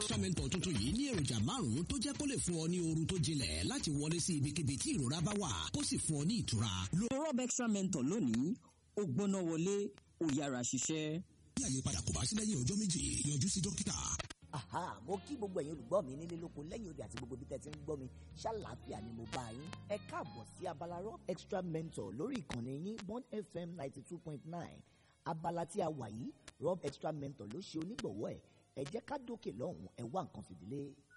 extra mentor tuntun yìí ní èròjà márùn-ún tó jẹ́ kó lè fún ọ ní oorun tó jinlẹ̀ láti wọlé sí ibikíbi tí ìrora bá wà kó sì fún ọ ní ìtura. lo rob extra mentor lónìí ó gbóná wọlé ó yára ṣiṣẹ́. bí àyípadà kò bá sí lẹ́yìn ọjọ́ méjì yọjú sí dókítà. Aha, mo kí gbogbo ẹ̀yin olùgbọ́ mi nílé lóko lẹ́yìn odi àti gbogbo bí tẹ́ ti ń gbọ́ mi ṣàlàáfíà ni mo bá yín ẹ káàbọ̀ sí abala rob extra mentor lórí ìkànnì yín bond fm ninety two point nine abala tí a wà yìí rob extra mentor ló ṣe onígbọ̀wọ́ ẹ̀ ẹ jẹ́ ká dókè lọ́hùn ẹ wá nǹkan fìdílé.